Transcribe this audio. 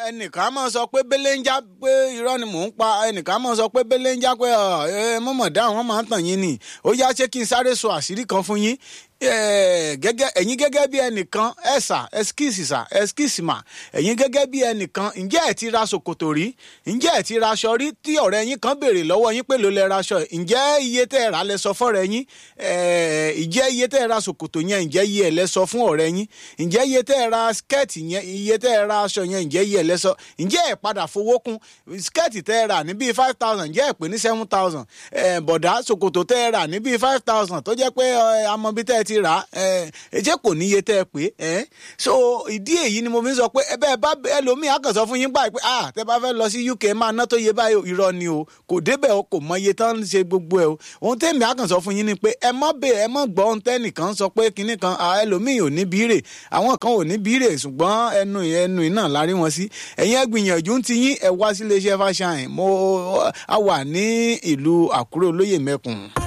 ẹnìkan máa sọ pé belenja pé irọ́ ni mò ń pa ẹnìkan máa sọ pé belenja pé ẹ mọ̀mọ̀ dá àwọn máa ń tàn yín ni ó yá ṣé kí n sáré sọ àṣírí kan fún yín gẹ́gẹ́ ẹ̀yin gẹ́gẹ́ bí ẹnìkan ẹ̀sà ẹ̀skíìsì sà ẹ̀skíìsì mà ẹ̀yin gẹ́gẹ́ bí ẹnìkan ǹjẹ́ ẹ̀ ti ra ṣòkòtò rí ǹjẹ́ ẹ̀ ti ra aṣọ rí tí ọ̀rẹ́ yín kan béèrè lọ́wọ́ yín pé ló lẹ ra aṣọ ǹjẹ́ iye tẹ́ ẹ̀ rà lẹ sọ fọ́rẹ́ yín ǹjẹ́ iye tẹ́ ẹ̀ ra ṣòkòtò yẹn ǹjẹ́ iye ẹ̀ lẹ sọ fún ọ̀rẹ́ yín ǹjẹ́ iye tẹ́ ẹ̀ ra skẹ́ẹ̀tì yẹn iye tẹ́ ẹ̀ ra aṣọ yẹn ǹjẹ́ iye ẹ̀ lẹ sọ ǹjẹ́ ẹ̀ padà fowó kún skẹ́ẹ̀tì tẹ́ ẹ̀ rà ní bíi five thousand ǹjẹ́ ẹ̀ pè ní seven thousand bọ̀dá ṣòkòtò tẹ́ ẹ̀ rà ní bíi five thousand tó jẹ́ pé amọ̀bí tẹ́ ẹ ti rà ẹ jẹ́ kò níye tẹ́ ẹ pé ẹ so ìdí èyí ni mo fi ń sọ pé ẹ bẹ́ẹ̀ bá ẹlòmíì àkàn sọ fún yín báyìí pé ah tẹ́ bá fẹ́ lọ sí UK máa ná tó yẹ báyìí irọ́ ni o kò débẹ̀ o kò mọ iye tán ń ṣe gbogbo ẹ o ohun tẹ́mi àkàn sọ fún yín ni pé ẹ mọ́ bẹ́ẹ̀ ẹ mọ́ gbọ́ ohun tẹ́nìkan sọ pé kinní kan ẹlòmíì ò ní bírè àwọn kan ò ní bírè ṣùgbọ́n ẹnu ẹnu iná lárí wọn sí ẹ̀yin ẹ gbìyànjú ti yín ẹ wá sí iléeṣẹ́ fàṣàyàn mo a wà ní ìlú Àkúrẹ́ olóyè mẹ́kùn.